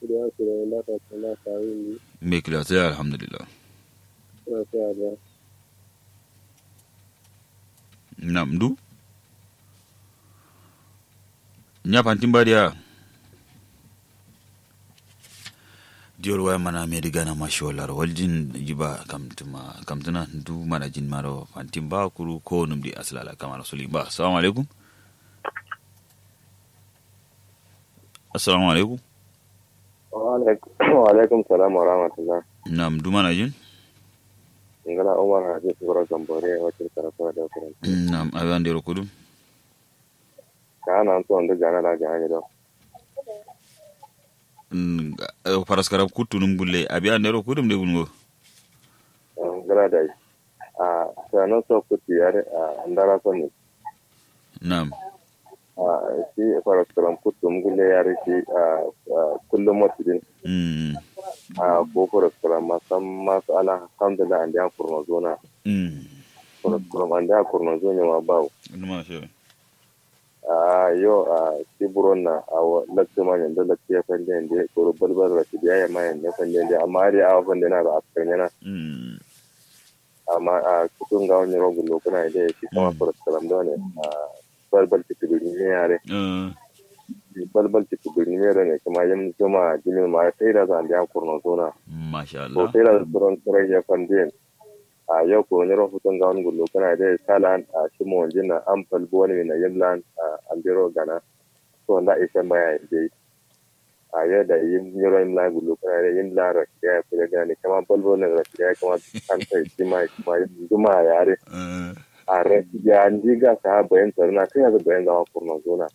da su da na ta kana kawin me kila sai alhamdulillah ni na ta da nam du nya pantin badia diol waya mana me diga na masholar waljin jiba kamtuma kamtuna du mana jin maro pantin ba kuru ko num di aslala kamar suli ba assalamu alaikum assalamu alaikum wa alaikum salam wa rahmatullah nam du mana jin ngala umar haji sura gambore wacce karatu da kuran nam ayan dero kudum kana an to anda gana da gana do Mm, eh, paraskara kuttunum bulle abi andero kudum de bungo ngala da a sanan so kuti yare a andara so ne nam a shi fara karam kutum gulle yare shi a kullum mutudin mm a ko fara karam masam masu ala alhamdulillah an da kurno zona mm fara karam an da kurno zona ma bawo numa she a yo a tiburon na a lakta ma yanda lakta ya fande yanda ko balbal ra ya ma yanda fande yanda amma ari a fande na da askan yana mm amma a kutun ga wani rogun lokuna da shi kuma Mm. fara karam da ne a balbal ti tibiri ne yare uh, balbal ti tibiri ne yare ne kuma yin zuma jinin ma sai da zan da kurno zona masha ko Allah sai da tsoron tsoron ya fande a yau ko wani rahutun ga wani gullo kana da salan a shi mu wanjin na an falbo wani na yimlan a ambiro gana so na isa maya je a yau da yin yiro yimlan gullo kana da yimlan ra ya fi da gani kama falbo ne ra ya kama an sai shi ma kuma zuma yare uh, a ra ya ndi ga sa bayan tsarna kai ga bayan ga kurna zona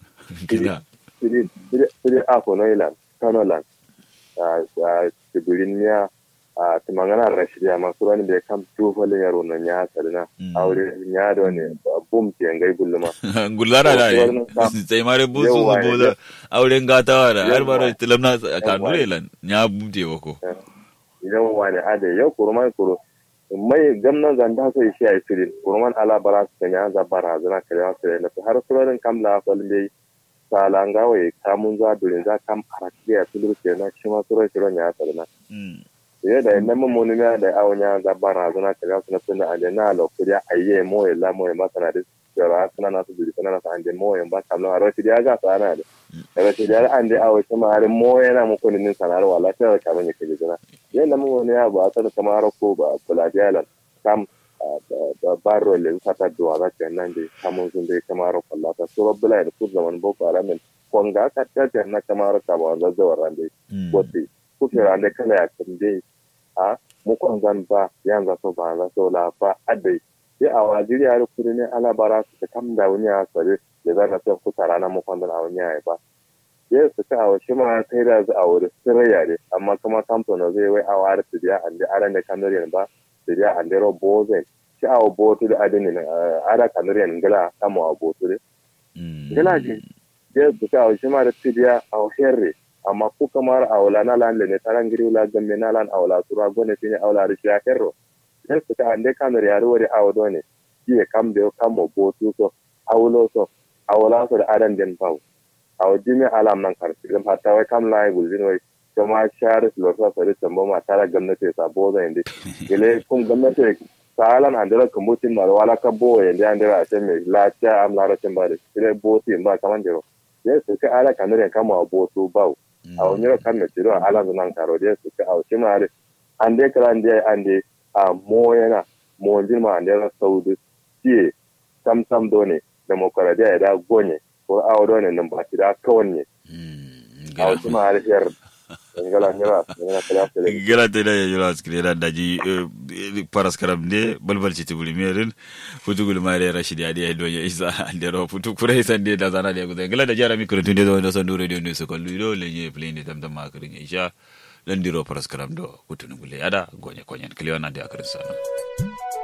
kila siri siri a ko no ilan kanolan a a tibirin ya a timangana rashiya masu rani da kam tufalin yaro na ya sarina Mm. aure ya da ne bum ke ngai gulluma gullara da Wannan ne sa- sai mare busu Yawwa, su boda auren gatawa da har Yawwa. baro tilamna kanure Yawwa. lan nya bumte wako idan wani ade yau kurman kuro mai gamnan zanda sai shi ai firin kurman ala bara su kanya za bara zana kare wasu da nasu har surorin kam la falin dai salanga wai kamun za durin za kam arakiya tulur kenan shi ma surorin shiron ya sarina mm ye da ina mun mun ya da awnya da bara zuna ka ga suna tunda ande na lo kuriya ayye mo ya la mo ya masana da jara suna na su duri suna na sa ande mo ya ba kamlo aro ti ya ga sana da aro ti ya ande awo kuma are mo ya na mu ko nin sanar wala ta ka mun ke jira ye na mun ya ba ta kama aro ko ba kula jalan kam da baro le fata do ga ta nan de kamun sun de kama aro kula ta so bula da ku zaman boko aramin konga ka ta ta na kama aro ka ba za da warande mm wote kufira da kala ya kamde a mukon zan ba yan za so ba za so la ba adai ya a wajiri ya kuri ne ala bara su ta kam da wani ya sare da za ka so ku tara na mukon da wani ya ba ya su ta awo shi ma sai da za a wuri sirriya ne amma kuma kamto na zai wai awa da tidiya an da aran da kanuriyan ba tidiya an da ro bozen shi awo botu da adinin ara kanuriyan gila kamo a botu ne mm gila ji ya su ta awo shi ma da tidiya a herre amma ku kamar awla na lan ne taran giri wala gamme na lan awla tura gone tini awla ri ya kerro ne su ta ande kamar ya ruwari awdo ne ki kam de kam mo botu so awlo so awla so da adan den paw aw jimi alam nan kar silam hatta wai kam lai gulzin wai kuma shar lo so so tambo ma tara gamnati sa boza inde gele kum gamnati salan andira kumbutin mar wala ka bo yende andira ateme la cha am la ra tembare gele boti ba kamandiro yes ka ala kanure kama botu baw a wani kan na tiro ala nan karo da su ka auki mare an dai kala ande ande a mo yana mo jin ma ande ra saudi tie sam sam done demokradiya da gonye ko awo done nan ba ti da kawanne mm a auki mare her ngala ngala ngala kala kala gela te da yura skire da daji eh, paras karam de balbal ci tibuli merin futu gul mare rashidi adi ay donya isa andero futu kure isa de da zana de gude gela da jara mi kure tunde do do son do radio ne so ko lu le nye play ne tam tam ma kure isha dan diro paras karam do futu ngule ada gonya konyen kliona de akrin sana